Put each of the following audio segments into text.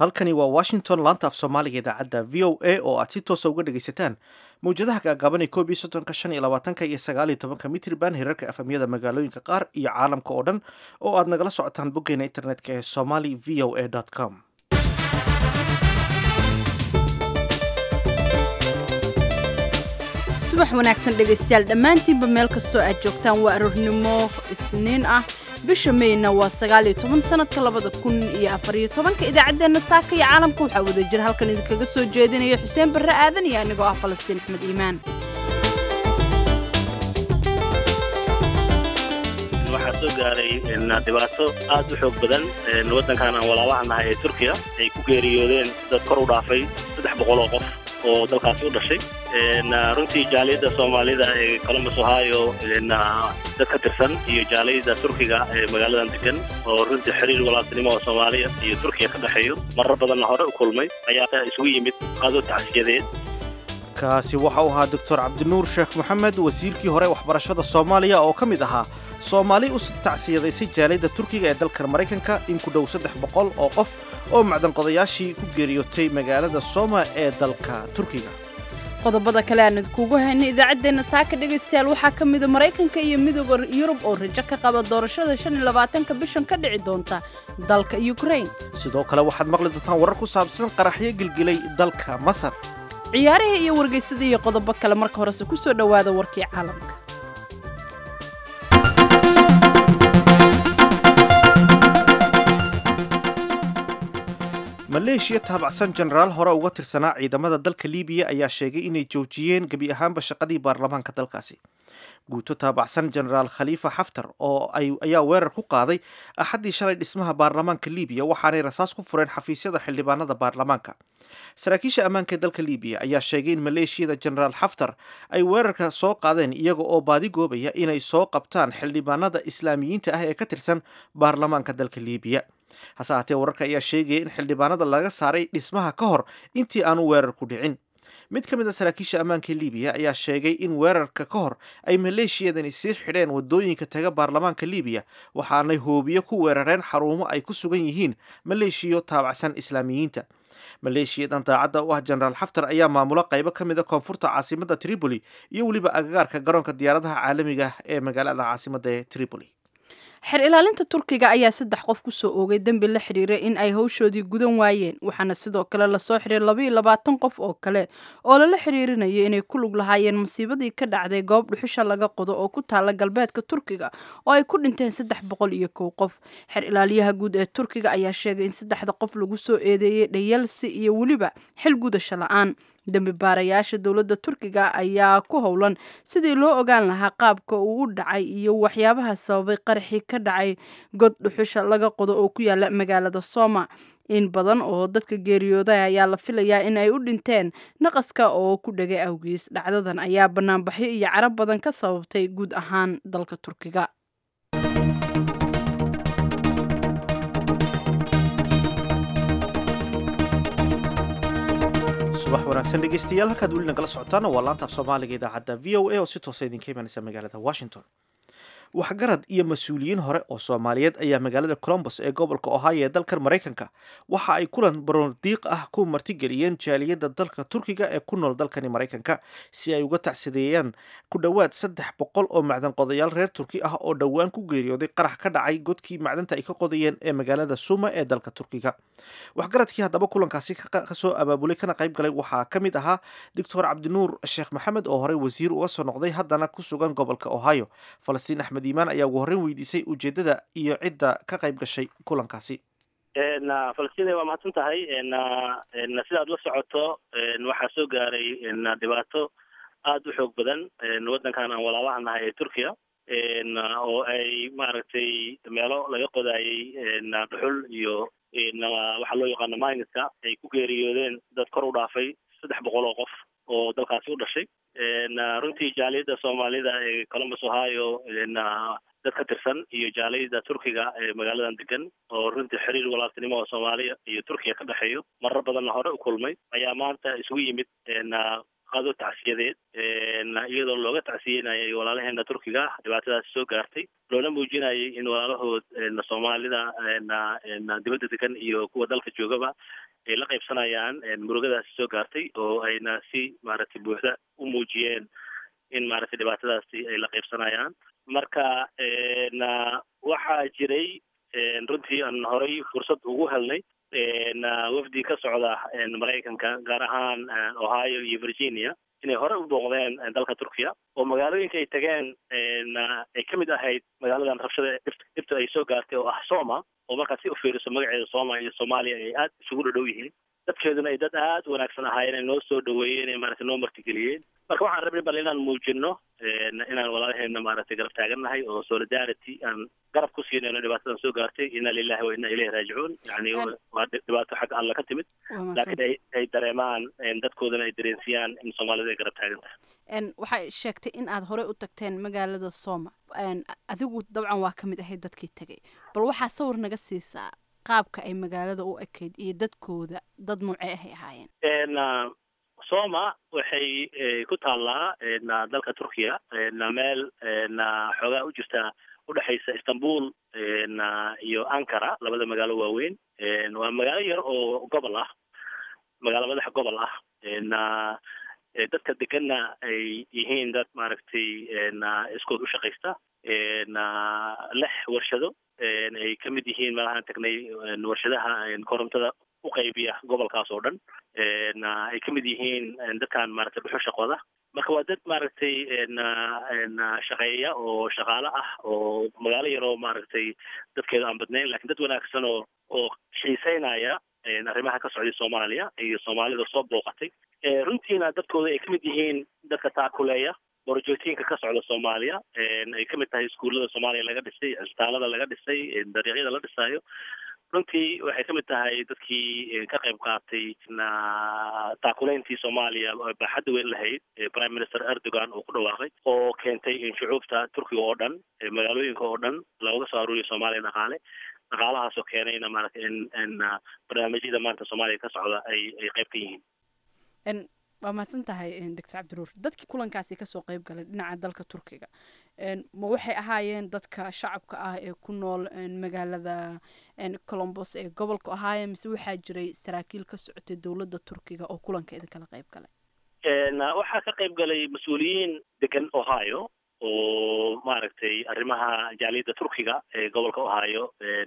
halkani waa washington laanta af soomaaliga idaacadda v o a oo aad si toosa uga dhegaysataan mawjadaha gaagaaban ee koob iyo soddonka shan iyo labaatanka iyo sagaal iyo tobanka mitriban hirarka afamyada magaalooyinka qaar iyo caalamka oo dhan oo aad nagala socotaan boggeena internetka ee somali v o a com subax wanaagsan dhegaystayaal dhammaantiinba meel kastoo aad joogtaan waa aroornimo isniin ah bisha meyna waa sagaaliyo toban sanadka labada kun iyo afariyo tobanka idaacaddeenna saaka iyo caalamka waxaa wada jira halkan idinkaga soo jeedinaya xuseen barre aadan iyo anigoo ah falastiin axmed iimaan waxaa soo gaaray dhibaato aad u xoog badan waddankan aan walaalaha nahay ee turkiya ay ku geeriyoodeen dad kor u dhaafay saddex boqol oo qof oo dalkaasi u dhashay runtii jaaliyadda soomaalida ee columbus ohio dad ka tirsan iyo jaaliyadda turkiga ee magaaladan degan oo runtii xiriir walaaltinimo oo soomaaliya iyo turkiya ka dhexeeyo marar badanna hore u kulmay ayaa isugu yimid qaado tacsiyadeed kaasi waxa uu ahaa doctor cabdinuur sheekh moxamed wasiirkii hore waxbarashada soomaaliya oo ka mid ahaa soomaali u tacsiyadaysay jaaliyadda turkiga ee dalkan maraykanka in ku dhow saddex boqol oo qof oo macdanqodayaashii ku geeriyootay magaalada sooma ee dalka turkiga qodobada kale aan idinkuugu hayna idaacaddeenna saaka dhegaystayaal waxaa ka mida maraykanka iyo midooda yurub oo rajo ka qaba doorashada shan iyo labaatanka bishan ka dhici doonta dalka ukrain sidoo kale waxaad maqli doontaan warar ku saabsan qaraxyo gilgilay dalka masar ciyaarihii iyo wargeysadii iyo qodobo kale marka horese ku soo dhowaada warkii caalamka maleeshiya taabacsan jenaraal hore uga tirsanaa ciidamada dalka libiya ayaa sheegay inay joojiyeen gebi ahaanba shaqadii baarlamaanka dalkaasi guuto taabacsan jenaraal khaliifa xaftar oo ayaa weerar ku qaaday axaddii shalay dhismaha baarlamaanka libiya waxaanay rasaas ku fureen xafiisyada xildhibaanada baarlamaanka saraakiisha ammaanka ee dalka libiya ayaa sheegay in maleeshiyada jenaraal xaftar ay weerarka soo qaadeen iyaga oo baadi goobaya inay soo qabtaan xildhibaanada islaamiyiinta ah ee ka tirsan baarlamaanka dalka libiya hase haatee wararka ayaa sheegaya in xildhibaanada laga saaray dhismaha ka hor intii aanu weerarku dhicin mid ka mid a saraakiisha ammaanka libiya ayaa sheegay in weerarka ka hor ay maleeshiyadani sii xidheen wadooyinka taga baarlamaanka libiya waxaanay hoobiyo ku weerareen xarumo ay ku sugan yihiin maleeshiyo taabacsan islaamiyiinta maleeshiyadan daacadda u ah jenaraal xaftar ayaa maamulo qaybo ka mid a koonfurta caasimada tripoli iyo weliba agagaarka garoonka diyaaradaha caalamiga ee magaalada caasimada ee tripoli xer ilaalinta turkiga ayaa saddex qof ku soo oogay dembi la xidhiira in ay hawshoodii gudan waayeen waxaana sidoo kale lasoo xiray labaiyo labaatan qof oo kale oo lala xiriirinayo inay ku lug lahaayeen masiibadii ka dhacday goob dhuxusha laga qodo oo ku taala galbeedka turkiga oo ay ku dhinteen saddex boqol iyo kow qof xer ilaaliyaha guud ee turkiga ayaa sheegay in saddexda qof lagu soo eedeeyey dhayalsi iyo weliba xil gudasho la-aan dembi baarayaasha dowladda turkiga ayaa ku howlan sidii loo ogaan lahaa qaabka uu u dhacay iyo waxyaabaha sababay qaraxii ka dhacay god dhuxusha laga qodo oo ku yaala magaalada sooma in badan oo dadka geeriyooday ayaa la filayaa in ay u dhinteen naqaska oo ku dhegay awgiis dhacdadan ayaa banaanbaxyo iyo carab badan ka sababtay guud ahaan dalka turkiga subax wanaagsan dhegeystayaal halkaad weli nagala socotaana waa laanta af soomaaliga idaacadda v o a oo si toosa idinka imanaysa magaalada washington waxgarad iyo mas-uuliyiin hore oo soomaaliyeed ayaa magaalada colombos ee gobolka ohio ee dalkan maraykanka waxa ay kulan baroordiiq ah ku martigeliyeen jaaliyadda dalka turkiga ee ku nool dalkani maraykanka si ay uga tacsadeeyaan ku dhowaad saddex boqol oo macdan qodayaal reer turki ah oo dhowaan ku geeriyooday qarax ka dhacay godkii macdanta ay ka qodayeen ee magaalada suma ee dalka turkiga waxgaradkii haddaba kulankaasi kasoo abaabulay kana qayb galay waxaa ka mid ahaa doctor cabdinuur sheekh maxamed oo horey wasiir uga soo noqday haddana ku sugan gobolka ohio falastiin axmed iimaan ayaa ugu horreyn weydiisay ujeeddada iyo cidda ka qayb gashay kulankaasi falastiin waa mahadsan tahay sidaad la socoto waxaa soo gaaray dhibaato aada u xoog badan waddankan aan walaalaha nahay ee turkiya oo ay maaragtay meelo laga qodaayey dhuxul iyo waxaa loo yaqaano mineska ay ku geeriyoodeen dad kor u dhaafay saddex boqol oo qof oo dalkaasi u dhashay runtii jaaliyadda soomaalida ee columbus ohio dad ka tirsan iyo jaaliyadda turkiga ee magaaladan degan oo runtii xiriir walaaltinimo oo soomaaliya iyo turkiya ka dhexeeyo marar badanna hore u kulmay ayaa maanta isugu yimid qado tacsiyadeed iyadoo looga tacsiyenayay walaalaheena turkiga dhibaatadaasi soo gaartay loona muujinayay in walaalahood soomaalida dibadda degan iyo kuwa dalka joogaba ay la qaybsanayaan murugadaasi soo gaartay oo ayna si maaragtay buuxda u muujiyeen in maaragtay dhibaatadaasi ay la qaybsanayaan marka waxaa jiray runtii aan horay fursad ugu helnay wafdi ka socda maraykanka gaar ahaan ohio iyo virginia inay hore u booqdeen dalka turkiya oo magaalooyinka ay tageen ay ka mid ahayd magaaladan rabshada dhibta ay soo gaartay oo ah soma oo markaad si u fiiriso magaceeda soma iyo soomaaliya ay aad isugu dhadhow yihiin dadkeeduna ay dad aad u wanaagsan ahaayeen ay noo soo dhaweeyeen ay maaragtay noo martigeliyeen marka waxaan rabnay bal inaan muujino inaan walaalaheena maaragtay garab taagannahay oo solidarity aan garab ku siinayno dhibaatadan soo gaartay inna lillahi wa inna ilayhi raajicuun yani waa dhibaato xagga alla ka timid laakiin ay ay dareemaan dadkoodana ay dareensiyaan in soomaalidu ay garab taagan tahay waxay sheegtay in aad horey u tagteen magaalada sooma adigu dabcan waa ka mid ahayd dadkii tegay bal waxaa sawir naga siisaa qaabka ay magaalada u ekayd iyo dadkooda dad noocee ahay ahaayeen soma waxay ku taallaa dalka turkiya meel xoogaa u jirta udhexaysa istanbul iyo ankara labada magaalo waaweyn waa magaalo yar oo gobol ah magaalo madaxa gobol ah dadka deganna ay yihiin dad maaragtay iskood u shaqaysta lix warshado ay ka mid yihiin meelahaan tagnay warshadaha korontada u qaybiya gobolkaas oo dhan ay ka mid yihiin dadkan maaragtay dhuxusha qoda marka waa dad maaragtay shaqeeya oo shaqaale ah oo magaalo yar oo maaragtay dadkeedu aan badnayn lakin dad wanaagsan oo oo xiiseynaya arrimaha ka socday soomaaliya iyo soomaalida soo booqatay runtiina dadkooda ay ka mid yihiin dadka taakuleeya borojectiinka ka socda soomaaliya ay ka mid tahay iskuullada soomaaliya laga dhisay cisbitaalada laga dhisay dariiqyada la dhisayo runtii waxay ka mid tahay dadkii ka qayb qaatay taakuleyntii soomaaliya baaxadda weyn lahayd prime minister erdogan uu ku dhawaaqay oo keentay in shucuubta turkiga oo dhan magaalooyinka oo dhan looga soo aruuriyo soomaaliya dhaqaale dhaqaalahaasoo keenayna maaragtay in in barnaamijyada maanta soomaaliya ka socda ay ay qayb ka yihiin waa mahadsan tahay doctor cabdiruur dadkii kulankaasi kasoo qeyb galay dhinaca dalka turkiga ma waxay ahaayeen dadka shacabka ah ee ku nool magaalada colombos ee gobolka ahaayeen mise waxaa jiray saraakiil ka socotay dowladda turkiga oo kulanka idinkala qeyb galay waxaa ka qayb galay mas-uuliyiin degan ohio oo maaragtay arrimaha jaaliyadda turkiga ee gobolka ohio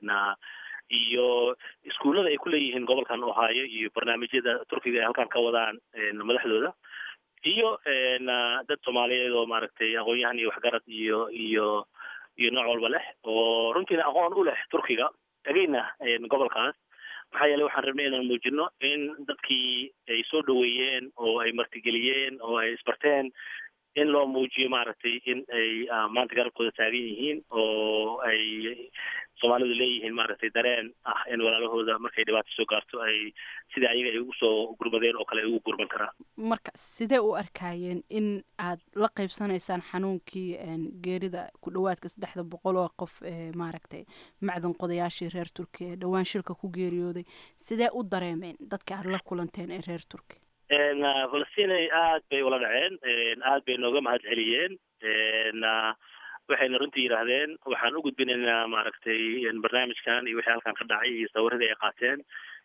iyo iskuullada ay ku leeyihiin gobolkan ohio iyo barnaamijyada turkiga ay halkan ka wadaan madaxdooda iyo dad soomaaliyeed oo maaragtay aqoon-yahan iyo waxgarad iyo iyo iyo nooc walba leh oo runtiina aqoon u leh turkiga tegeyna gobolkaas maxaa yeeley waxaan rabnay inaan muujino in dadkii ay soo dhaweeyeen oo ay martigeliyeen oo ay isbarteen in loo muujiyo maaragtay in ay maanta garabkooda taagan yihiin oo ay soomaalidu leeyihiin maaragtay dareen ah in walaalahooda markay dhibaato soo gaarto ay sidai ayaga ay ugu soo gurmadeen oo kale ay ugu gurman karaan marka sidee u arkaayeen in aad la qaybsanaysaan xanuunkii geerida ku dhawaadka saddexda boqol oo qof ee maaragtay macdan qodayaashii reer turkiya ee dhowaan shilka ku geeriyooday sidee u dareemeen dadka aad la kulanteen ee reer turkiya falastinay aad bay ula dhaceen aad bay nooga mahad celiyeen waxayna runtii yidhaahdeen waxaan u gudbinaynaa maaragtay barnaamijkan iyo wixii halkan ka dhacay iyo sawiradii ay qaateen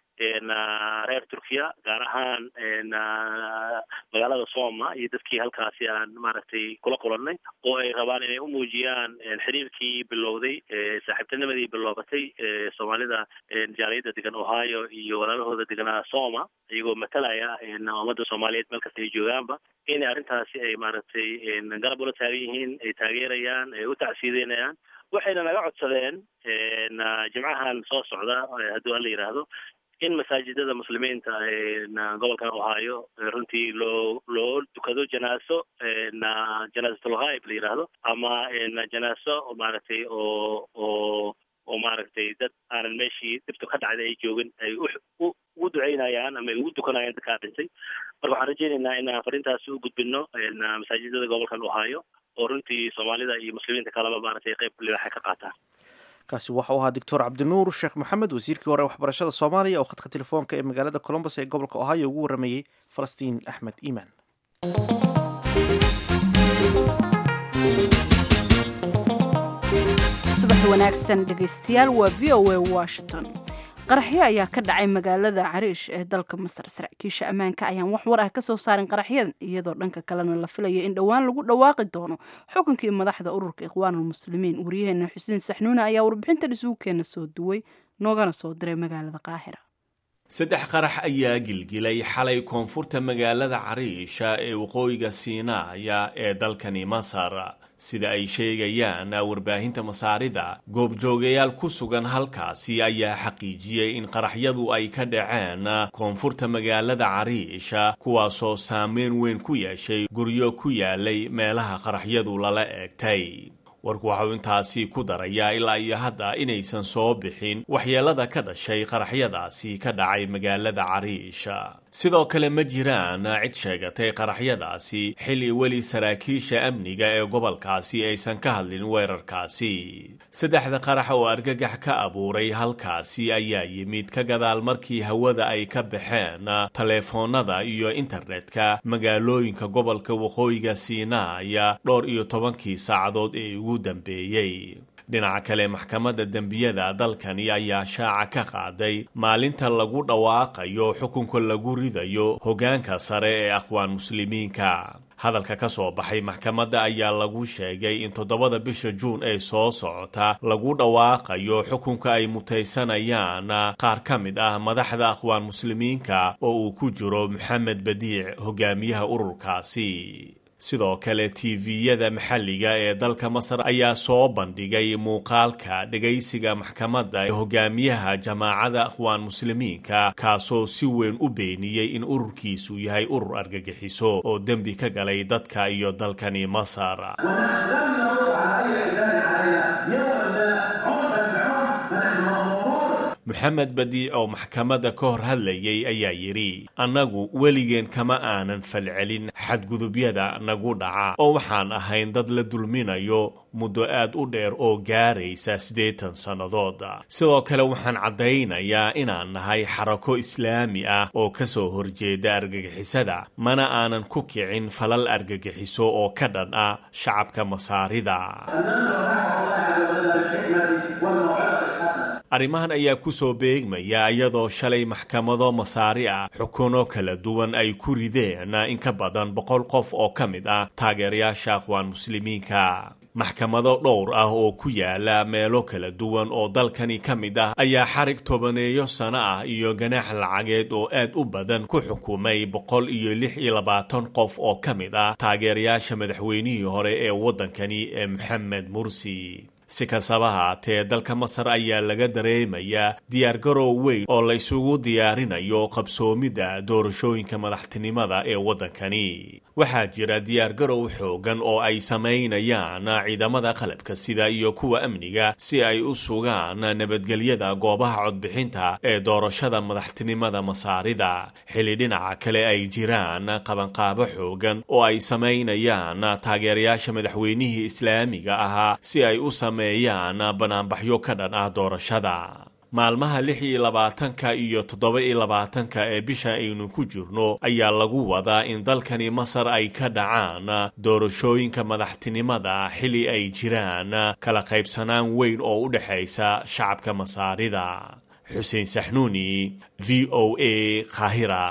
reer turkiya gaar ahaan magaalada soma iyo dadkii halkaasi aan maaragtay kula kulannay oo ay rabaan inay u muujiyaan xiriirkii bilowday saaxiibtinimadii biloobatay soomaalida jaaliyadda degan ohio iyo walaalahooda deganaa soma iyagoo matalaya ummadda soomaaliyeed meel kasta ay joogaanba in arrintaasi ay maaragtay garab ula taagan yihiin ay taageerayaan ay u tacsiideynayaan waxayna naga codsadeen jimcahan soo socda hadduu alla yidhaahdo in masaajidada muslimiinta gobolkan ohio runtii loo loo dukado janaaso janaasatulghaib la yidhaahdo ama janaaso maaragtay oo oo oo maaragtay dad aanan meeshii dhibto ka dhacday ay joogin ay ugu duceynayaan ama ay ugu dukanayaan dadkaa dhintay marka waxaan rajeynaynaa inaan fariintaasi u gudbino masaajidada gobolkan ohio oo runtii soomaalida iyo muslimiinta kaleba maaragtay qayb libaaxa ka qaataan kaasi waxau ahaa doctor cabdinuur sheekh maxamed wasiirkii hore waxbarashada soomaaliya oo khadka telefoonka ee magaalada colombos ee gobolka ohio ugu warameeyey falastiin axmed iimaan subax wanaagsan dhegaystayaal waa v o a washington qaraxyo ayaa ka dhacay magaalada cariish ee dalka masar saraakiisha ammaanka ayaan wax war ah kasoo saarin qaraxyadan iyadoo dhanka kalena la filayo in dhowaan lagu dhawaaqi doono xukunkii madaxda ururka ikhwaanulmuslimiin wariyaheena xuseen saxnuune ayaa warbixintan isugu keena soo duway noogana soo diray magaalada qaahira saddex qarax ayaa gilgilay xalay koonfurta magaalada cariisha ee waqooyiga siinaaya ee dalkani masar sida ay sheegayaan warbaahinta masaarida goobjoogayaal ku sugan halkaasi ayaa xaqiijiyey in qaraxyadu ay ka dhaceen koonfurta magaalada cariisha kuwaasoo saameyn weyn ku yeeshay guryo ku yaalay meelaha qaraxyadu lala eegtay warku waxau intaasi ku darayaa ilaa iyo hadda inaysan soo bixin waxyeelada ka dhashay qaraxyadaasi ka dhacay magaalada cariisha sidoo kale ma jiraan cid sheegatay qaraxyadaasi xilli weli saraakiisha amniga ee gobolkaasi aysan ka hadlin weerarkaasi saddexda qarax oo argagax ka abuuray halkaasi ayaa yimid ka gadaal markii hawada ay ka baxeen taleefoonada iyo internetka magaalooyinka gobolka waqooyiga siinaaya dhowr iyo tobankii saacadood ee ugu dambeeyey dhinaca kale maxkamadda dembiyada dalkani ayaa shaaca ka qaaday maalinta lagu dhawaaqayo xukunka lagu ridayo hoggaanka sare ee aqwaan muslimiinka hadalka ka soo baxay maxkamadda ayaa lagu sheegay in toddobada bisha juun ee soo socota lagu dhawaaqayo xukunka ay mutaysanayaan qaar ka mid ah madaxda aqwaan muslimiinka oo uu ku jiro maxamed badiic hogaamiyaha ururkaasi sidoo kale tiviyada maxalliga ee dalka masar ayaa soo bandhigay muuqaalka dhegaysiga maxkamadda ee hogaamiyaha jamaacada aqwaan muslimiinka kaasoo si weyn u beeniyey in ururkiisu yahay urur argagixiso oo dembi ka galay dadka iyo dalkani masar moxamed badiic oo maxkamadda ka hor hadlayay ayaa yidhi annagu weligeen kama aanan falcelin xadgudubyada nagu dhaca oo waxaan ahayn dad la dulminayo muddo aad u dheer oo gaaraysa siddeetan sannadood sidoo kale waxaan caddaynayaa inaan nahay xarako islaami ah oo ka soo horjeeda argagixisada mana aanan ku kicin falal argagixiso oo ka dhan ah shacabka masaarida arrimahan ayaa ku soo beegmaya iyadoo shalay maxkamado masaari ah xukuno kala duwan ay ku rideen in ka badan boqol qof oo ka mid ah taageerayaasha aqwaan muslimiinka maxkamado dhowr ah oo ku yaala meelo kala duwan oo dalkani ka mid ah ayaa xarig tobaneeyo sano ah iyo ganaax lacageed oo aad u badan ku xukumay boqol iyo lix iyo labaatan qof oo ka mid ah taageerayaasha madaxweynihii hore ee waddankani ee moxamed mursi si kastaba haatee dalka masar ayaa laga dareemayaa diyaargarow weyn oo la isugu diyaarinayo qabsoomidda doorashooyinka madaxtinimada ee waddankani waxaa jira diyaargarow xoogan oo ay samaynayaan ciidamada qalabka sida iyo kuwa amniga si ay u sugaan nabadgelyada goobaha codbixinta ee doorashada madaxtinimada masaarida xilli dhinaca kale ay jiraan qabanqaabo xoogan oo ay samaynayaan taageerayaasha madaxweynihii islaamiga ahaa si ay u sameeyaan banaanbaxyo ka dhan ah doorashada maalmaha lix iyo labaatanka iyo toddoba iyo labaatanka ee bisha aynu ku jirno ayaa lagu wadaa in dalkani masar ay ka dhacaan doorashooyinka madaxtinimada xilli ay jiraan kala qaybsanaan weyn oo u dhexaysa shacabka masaarida xuseen saxnuuni v o a khahira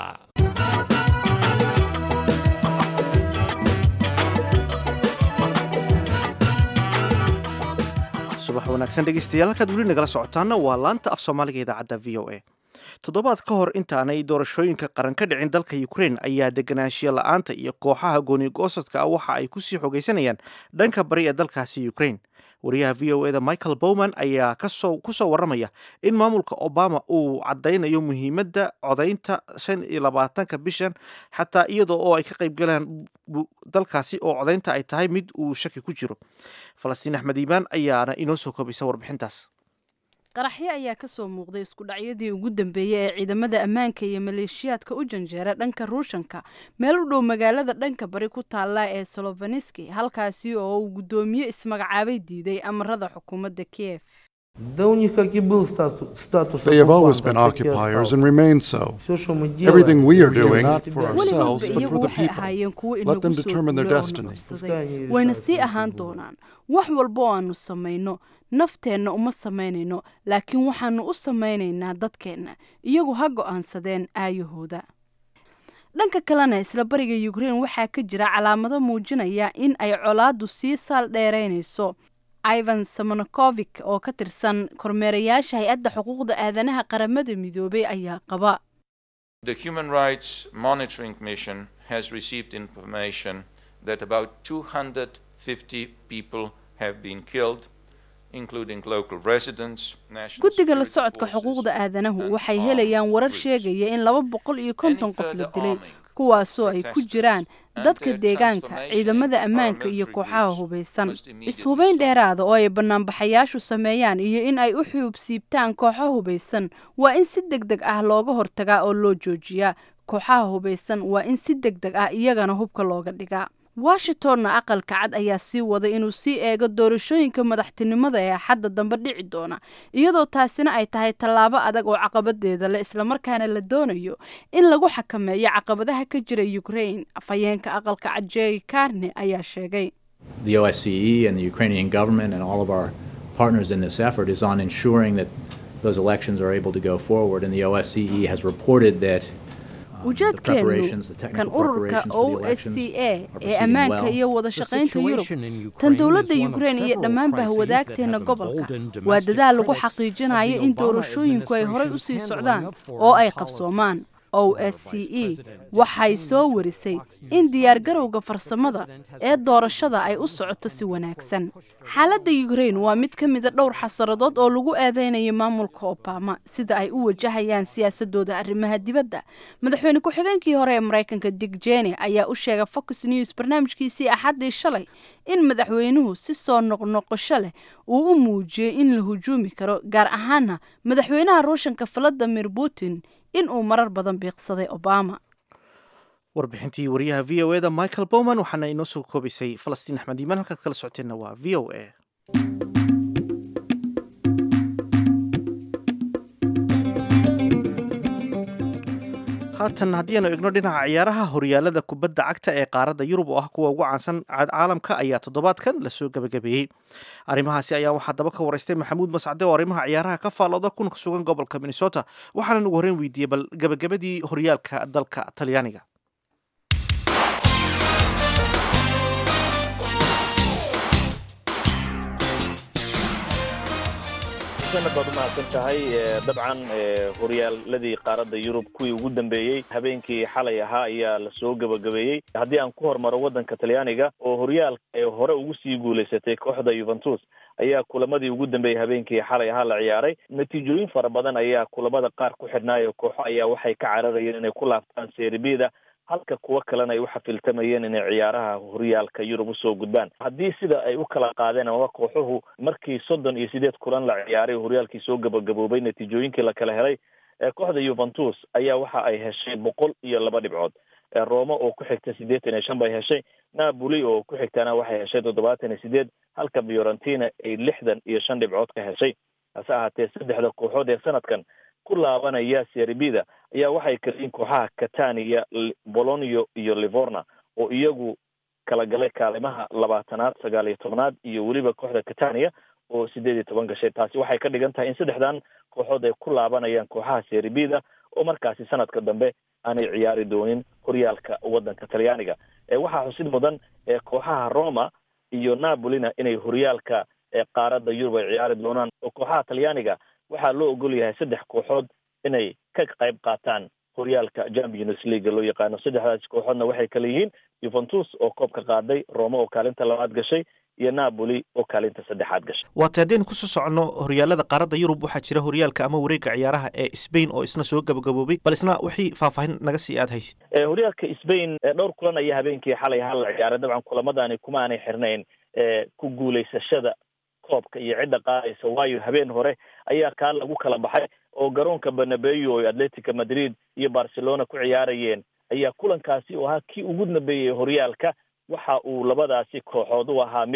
subax wanaagsan dhegeystayaal halkaad weli nagala socotaana waa laanta af soomaaliga idaacadda v o a toddobaad ka hor intaanay doorashooyinka qaran ka dhicin dalka ukraine ayaa deganaanshiyo la-aanta iyo kooxaha gooni-goosadka ah waxa ay kusii xogeysanayaan dhanka bari ee dalkaasi ukraine wariyaha v o eda michael bowman ayaa ku soo warramaya in maamulka obama uu caddaynayo muhiimadda codaynta shan iyo labaatanka bishan xataa iyadoo oo ay ka qaybgalaan dalkaasi oo codaynta ay tahay mid uu shaki ku jiro falastiin axmed iimaan ayaana inoo soo koobaysa warbixintaas qaraxyo ayaa kasoo muuqday isku dhacyadii ugu dambeeyey ee ciidamada ammaanka iyo maleeshiyaadka u janjeera dhanka ruushanka meel u dhow magaalada dhanka bari ku taalla ee solofaniski halkaasi oo uu guddoomiye ismagacaabay diiday amarada xukuumadda kiev Да у них как и был статус, статус They have always оккупанта, been так и occupiers остался. and remain so. Все, что мы Everything делаем, we are делаем doing, для not себя. for weligoodba ourselves, but iyagu for the waxay people. ahaayeen kuwo Let inagu them soo determine their duulay oo destiny. naqabsaday wayna sii ahaan doonaan wax walba oo aanu samayno nafteenna uma samaynayno laakiin waxaanu u samaynaynaa dadkeenna iyagu ha go'aansadeen aayahooda dhanka kalena isla bariga ukrain waxaa ka jira calaamado muujinaya in ay colaaddu sii saal dheeraynayso ivan samonokovik oo ka tirsan kormeerayaasha hay-adda xuquuqda aadanaha qaramada midoobay ayaa qaba The Human Rights Monitoring Mission has received information that about 250 people have been killed, including local residents, national guddiga la security socodka forces, xuquuqda aadanahu and waxay armed helayaan warar groups. sheegaya in laba boqol iyo konton qof la further dilay arming, kuwaasoo ay ku protesters, jiraan and dadka their deegaanka transformation ciidamada into ammaanka iyo paramilitary kooxaha groups hubeysan must immediately is-hubeyn stop. dheeraada oo ay banaanbaxayaashu sameeyaan iyo in ay u xuub siibtaan kooxo hubeysan waa in si deg deg ah looga hortagaa oo loo joojiyaa kooxaha hubeysan waa in si deg deg ah iyagana hubka looga dhigaa washingtonna aqalka cad ayaa sii waday inuu sii eego doorashooyinka madaxtinimada ee axadda dambe dhici doona iyadoo taasina ay tahay tallaabo adag oo caqabadeeda leh islamarkaana la doonayo in lagu xakameeyo caqabadaha ka jira ukrain afhayeenka aqalka cad jeri karne ayaa sheegay the OSCE and the Ukrainian government and all of our partners in this effort is on ensuring that those elections are able to go forward. And the OSCE has reported that um, the preparations, the ujeedkeennu kan technical ururka preparations for o the s elections c a are ee proceeding ammaanka well. iyo wada The shaqaynta yurub situation in Ukraine tan is dowladda one of ukrain iyo several dhammaan crises bahwadaagteena that have gobolka emboldened waa domestic dadaal lagu critics of the xaqiijinayo in Obama doorashooyinku ay horay administration's usii handling socdaan of foreign oo ay policy. qabsoomaan o s c e waxay soo warisay in diyaargarowga farsamada ee doorashada ay u socoto si wanaagsan xaaladda ukrain waa mid ka mida dhowr xasaradood oo lagu eedeynayo maamulka obama sida ay u wajahayaan siyaasadooda arrimaha dibadda madaxweyne ku-xigeenkii hore ee maraykanka dig jene ayaa u sheegay fox news barnaamijkiisii axaddii shalay in madaxweynuhu si soo noqnoqosho leh uu u muujiyey in la hujuumi karo gaar ahaana madaxweynaha ruushanka valadimir putin in uu marar badan biiqsaday obama warbixintii wariyaha v o eda michael bowman waxaana inoo soo koobaysay falastiin axmed iimaan halkaad kala socoteenna waa v o a haatan haddii aanu egno dhinaca ciyaaraha horyaalada kubadda cagta ee qaaradda yurub oo ah kuwa ugu caansan caalamka ayaa toddobaadkan lasoo gebagabeeyey arrimahaasi ayaa waxaa daba ka waraystay maxamuud mascade oo arrimaha ciyaaraha ka faallooda kuna sugan gobolka minnesota waxaana ugu horreyn weydiiyey bal gebagabadii horyaalka dalka talyaaniga sanad baad umahadsan tahay dabcan horyaaladii qaaradda yurub kuwii ugu dambeeyey habeenkii xalay ahaa ayaa lasoo gebagabeeyey haddii aan ku hormaro waddanka talyaaniga oo horyaalka ee hore ugu sii guulaysatay kooxda yuventus ayaa kulamadii ugu dambeeyey habeenkii xalay ahaa la ciyaaray natiijooyin fara badan ayaa kulamada qaar ku xidhnaayo kooxo ayaa waxay ka cararayeen inay ku laabtaan serbida halka kuwo kalena ay u xafiltamayeen inay ciyaaraha horyaalka yurub usoo gudbaan haddii sida ay u kala qaadeen amaba kooxuhu markii soddon iyo sideed kulan la ciyaaray horyaalkii soo gabagaboobay natiijooyinkii la kala helay kooxda yuventus ayaa waxa ay heshay boqol iyo laba dhibcood roma oo ku xigta siddeetan iyo shan bay heshay napoli oo ku xigtana waxay heshay toddobaatan iyo sideed halka fiorentina ay lixdan iyo shan dhibcood ka heshay hase ahaatee saddexda kooxood ee sanadkan ku laabanaya serbida ayaa waxay kaliyiin kooxaha catania bolonio iyo livorna oo iyagu kala galay kaalimaha labaatanaad sagaal iyo tobnaad iyo weliba kooxda catania oo sideed iyo toban gashay taasi waxay ka dhigan tahay in saddexdan kooxood ay ku laabanayaan kooxaha serbida oo markaasi sanadka dambe aanay ciyaari doonin horyaalka waddanka talyaaniga waxaa xusid mudan kooxaha roma iyo napolina inay horyaalka qaaradda yurub ay ciyaari doonaan oo kooxaha talyaaniga waxaa loo ogol yahay saddex kooxood inay ka qayb qaataan horyaalka champions league loo yaqaano saddexdaas kooxoodna waxay kala yihiin yuventus oo koobka qaaday roma oo kaalinta labaad gashay iyo napoli oo kaalinta saddexaad gashay waata haddaynu kusoo soconno horyaalada qaaradda yurub waxaa jira horyaalka ama wareegga ciyaaraha ee spain oo isna soo gabagaboobay bal isna wixii faahfaahin naga sii aad haysid horyaalka spain dhowr kulan ayaa habeenkii xalay hal la ciyaaray dabcan kulamadaani kuma aanay xirnayn ku guulaysashada koobka iyo cidda qaadaysa waayo habeen hore ayaa kaa lagu kala baxay oo garoonka banabeyo oo atletica madrid iyo barcelona ku ciyaarayeen ayaa kulankaasi oo ahaa kii ugu dambeeyey horyaalka waxa uu labadaasi kooxood u ahaa mid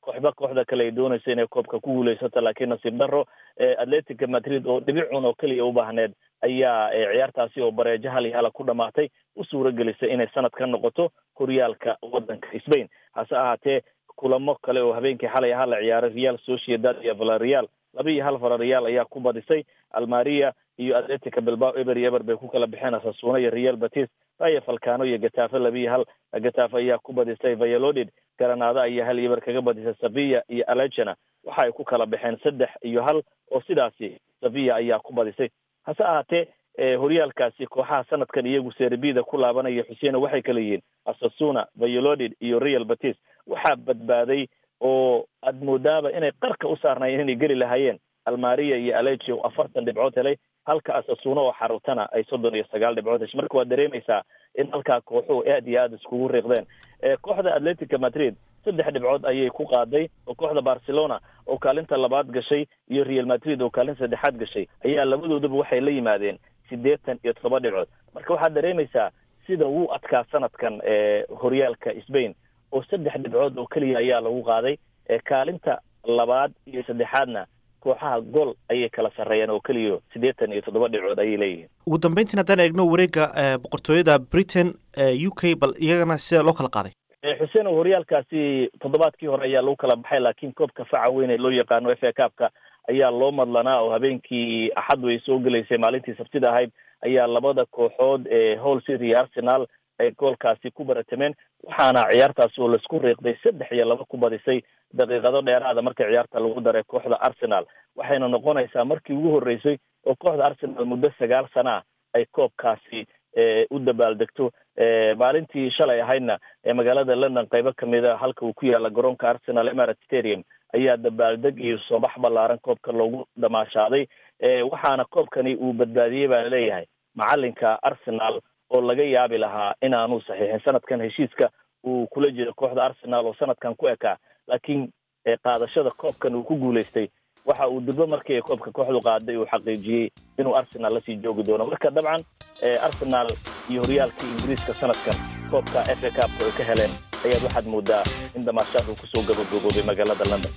kooxba kooxda kale ay doonayso inay koobka ku guuleysato laakiin nasiib daro atletica madrid oo dhibicun oo keliya u baahneed ayaa ciyaartaasi oo bareejo hal iyo hala ku dhamaatay u suura gelisay inay sanad ka noqoto horyaalka waddanka spain hase ahaatee kulamo kale oo habeenkii xalay ahaa la ciyaaray real sociedad iyo valareal laba iyo hal valareal ayaa ku badisay almaria iyo atletica bilbao eber iyo eber bay ku kala baxeen asasuuna iyo real batis rayo falcano iyo gatafe laba iyo hal gatafe ayaa ku badisay vayalodid garanaado ayaa hal iyo eber kaga badisay sevilla iyo alegena waxa ay ku kala baxeen saddex iyo hal oo sidaasi sevilla ayaa ku badisay hase ahaatee horyaalkaasi kooxaha sanadkan iyagu serbida ku laabanaya xuseeno waxay kala yihiin asasuna vayolodid iyo real batis waxaa badbaaday oo aad moodaaba inay qarka u saarnaayeen inay geli lahaayeen almaria iyo alegi oo afartan dhibcood helay halka asasuuna oo xarutana ay soddon iyo sagaal dhibcood heshay marka waad dareemaysaa in halkaa kooxuhu aad iyo aada iskugu riiqdeen kooxda atletica madrid saddex dhibcood ayay ku qaaday oo kooxda barcelona oo kaalinta labaad gashay iyo real madrid oo kaalinta saddexaad gashay ayaa labadoodaba waxay la yimaadeen siddeetan iyo todoba dhibcood marka waxaad dareemaysaa sida wuu adkaa sanadkan horyaalka spain oo saddex dhibcood oo keliya ayaa lagu qaaday kaalinta labaad iyo saddexaadna kooxaha gool ayay kala sarreeyeen oo keliya siddeetan iyo toddoba dhibcood ayay leeyihiin ugu dambeyntiin haddaan eegno wareega boqortooyada britain u k bal iyagana sida loo kala qaaday xuseen oo horyaalkaasi toddobaadkii hore ayaa lagu kala baxay laakiin koobka faca weyn ee loo yaqaano f a capka ayaa loo madlanaa oo habeenkii axad way soo gelaysay maalintii sabtida ahayd ayaa labada kooxood ee hall city iyo arsenal ay goolkaasi ku baratameen waxaana ciyaartaasi oo laisku riiqday saddex iyo laba ku badisay daqiiqado dheeraada marka ciyaarta lagu daray kooxda arsenal waxayna noqonaysaa markii ugu horreysay oo kooxda arsenal muddo sagaal sana ah ay koobkaasi u dabaaldegto maalintii shalay ahaydna ee magaalada london qaybo kamida halka uu ku yaala garoonka arsenal emirat stadium ayaa dabaaldeg iyo soobax ballaaran koobka loogu dhamaashaaday waxaana koobkani uu badbaadiyey baa laleeyahay macalinka arsenal oo laga yaabi lahaa inaanu saxiixin sanadkan heshiiska uu kula jiro kooxda arsenal oo sanadkan ku ekaa laakiin qaadashada koobkan uu ku guulaystay waxa uu durbo markii ay koobka kooxdu qaaday uu xaqiijiyey inuu arsenal lasii joogi doono marka dabcan arsenal iyo horyaalka ingiriiska sanadkan koobka f a capka ay ka heleen ayaad waxaad moodaa in damaashaad uu kusoo gabagaboobay magaalada london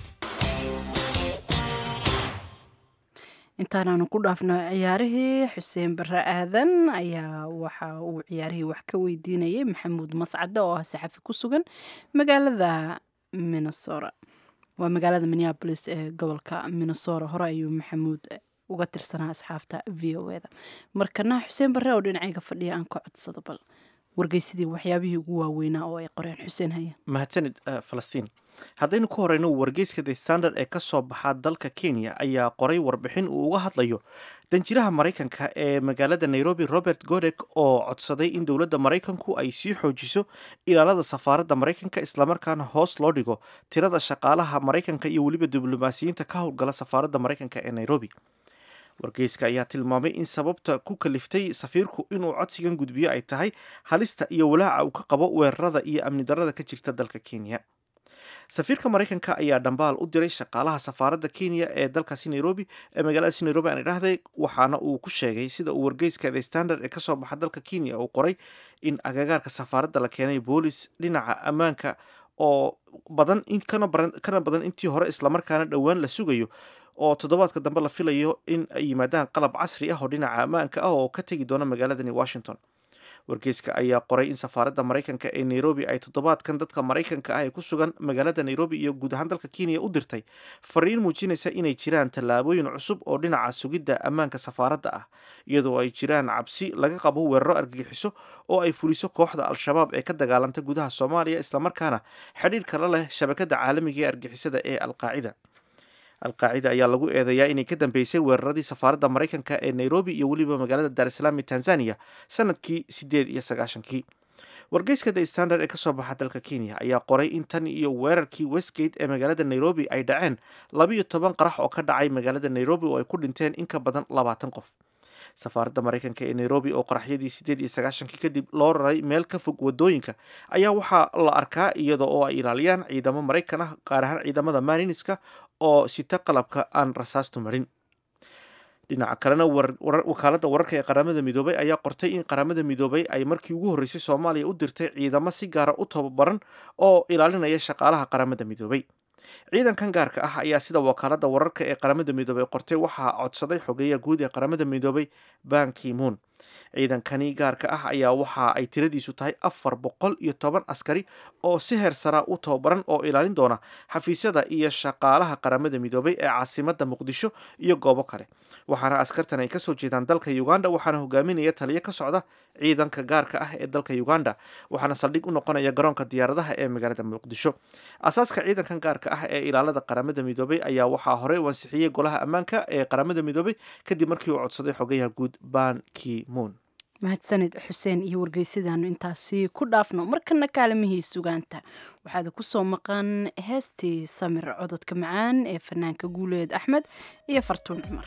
intaanaanu ku dhaafno ciyaarihii xuseen bare aadan ayaa waxa uu ciyaarihii wax ka weydiinayay maxamuud mascade oo ah saxafi ku sugan magaalada minnesora waa magaalada minneabolis ee gobolka minnesora hore ayuu maxamuud uga tirsanaa asxaabta v o e da markana xuseen bare oo dhinacayga fadhiya aan ka codsado bal wargeysadii waxyaabihii ugu waaweynaa oo ay qoreen xuseen haya mahadsanid falastiin haddaynu ku horeyno wargeyska the standard ee ka soo baxaa dalka kenya ayaa qoray warbixin uu uga hadlayo danjiraha maraykanka ee magaalada nairobi robert godek oo codsaday in dowladda maraykanku ay sii xoojiso ilaalada safaaradda maraykanka islamarkaana hoos loo dhigo tirada shaqaalaha maraykanka iyo weliba diblomaasiyiinta ka howlgala safaaradda maraykanka ee nairobi wargeyska ayaa tilmaamay in sababta ku kaliftay safiirku inuu codsigan gudbiyo ay tahay halista iyo walaaca uu ka qabo weerarada iyo amni darada ka jirta dalka kenya safiirka maraykanka ayaa dhambaal u diray shaqaalaha safaaradda kenya ee dalkaasi nairobi ee magaaladaasi nairobi aan idhaahday waxaana uu ku sheegay sida uu wargeyska the standard ee kasoo baxa dalka kenya uu qoray in agagaarka safaaradda la keenay boolis dhinaca ammaanka oo badan kana badan intii hore islamarkaana dhowaan la sugayo oo toddobaadka dambe la filayo in ay yimaadaan qalab casri ah oo dhinaca ammaanka ah oo ka tegi doona magaaladani washington wargeyska ayaa qoray in safaaradda maraykanka ee nairobi ay toddobaadkan dadka maraykanka ah ee ku sugan magaalada nairobi iyo guud ahaan dalka kenya u dirtay fariin muujinaysa inay jiraan tallaabooyin cusub oo dhinaca sugidda ammaanka safaaradda ah iyadoo ay jiraan cabsi laga qabo weeraro argagixiso oo ay fuliso kooxda al-shabaab ee ka dagaalanta gudaha soomaaliya islamarkaana xidhiirka la leh shabakada caalamiga ee argixisada ee alqaacida alqaacida ayaa lagu eedeeyaa inay ka dambeysay weeraradii safaaradda maraykanka ee nairobi iyo weliba magaalada dar es salaam ee tanzania sanadkii sideed iyo sagaashankii wargeyska the standard ee kasoo baxa dalka kenya ayaa qoray in tan iyo weerarkii westgate ee magaalada nairobi ay dhaceen labiiyo toban qarax oo ka dhacay magaalada nairobi oo ay ku dhinteen in ka badan labaatan qof safaaradda maraykanka ee nairobi oo qaraxyadii sideed iyo sagaashankii kadib loo raray meel ka fog wadooyinka ayaa waxaa la arkaa iyada oo ay ilaaliyaan ciidamo maraykan ah gaar ahaan ciidamada mariniska oo sita qalabka aan rasaastu marin dhinaca kalena wakaaladda wararka ee qaramada midoobay ayaa qortay in qaramada midoobay ay markii ugu horreysay soomaaliya u dirtay ciidamo si gaara u tababaran oo ilaalinaya shaqaalaha qaramada midoobay ciidankan gaarka ah ayaa sida wakaalada wararka ee qaramada midoobey qortay waxaa codsaday xogeeyaha guud ee qaramada midoobey ban kimuun ciidankani gaarka ah ayaa waxa ay tiradiisu tahay afar boqol iyo toban askari oo si heer saraa u tababaran oo ilaalin doona xafiisyada iyo shaqaalaha qaramada midoobey ee caasimada muqdisho iyo goobo kale waxaana askartan ay kasoo jeedaan dalka uganda waxaana hogaaminaya taliyo ka socda ciidanka gaarka ah ee dalka uganda waxaana saldhig u noqonaya garoonka diyaaradaha ee magaalada muqdisho asaaska ciidankan gaarka ah ee ilaalada qaramada midoobey ayaa waxaa horey u ansixiyey golaha ammaanka ee qaramada midoobey kadib markii uu codsaday xogeyaha guud ban kimuun mahadsanid xuseen iyo wargeysidaanu intaasi ku dhaafno markana kaalimihii sugaanta waxaad kusoo maqan heestii samir cododka macaan ee fanaanka guuleed axmed iyo fartuun cumar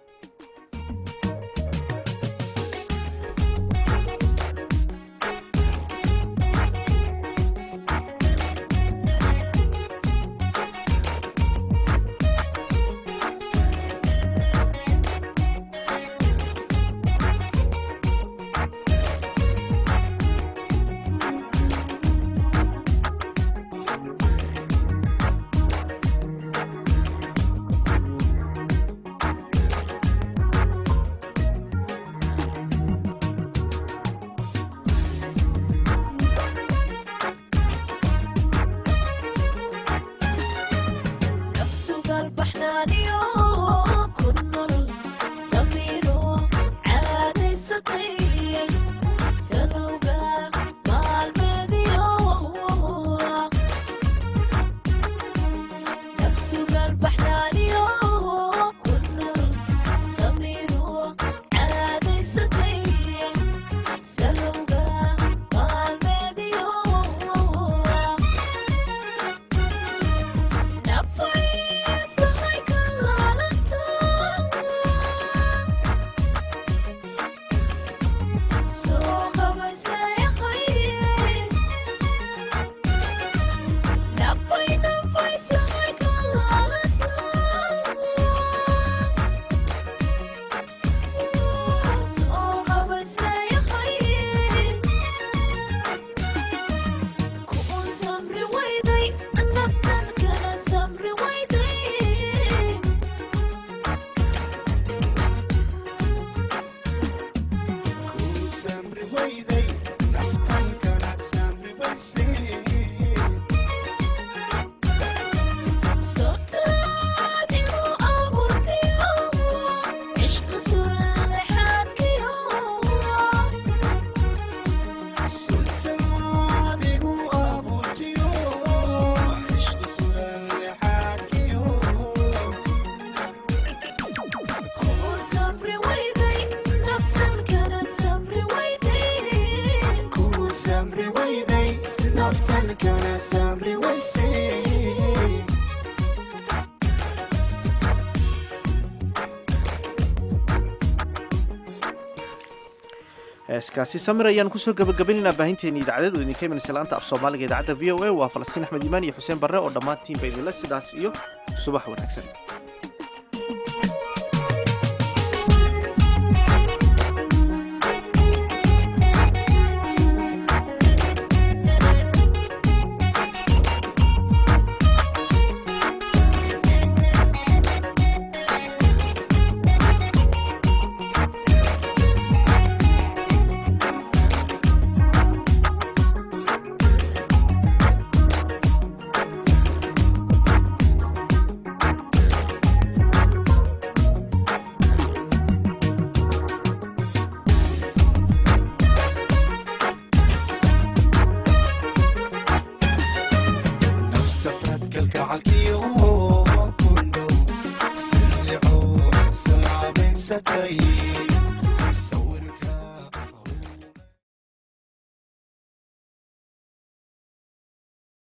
heeskaasi samir ayaan kusoo gabagabaynaynaa baahinteeni idaacadeed oo idinka imanaysa laanta af soomaaliga idaacadda v o a waa falastiin axmed iimaan iyo xuseen barre oo dhammaantiinba idinla sidaas iyo subax wanaagsan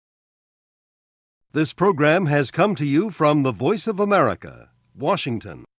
This program has come to you from the Voice of America, Washington.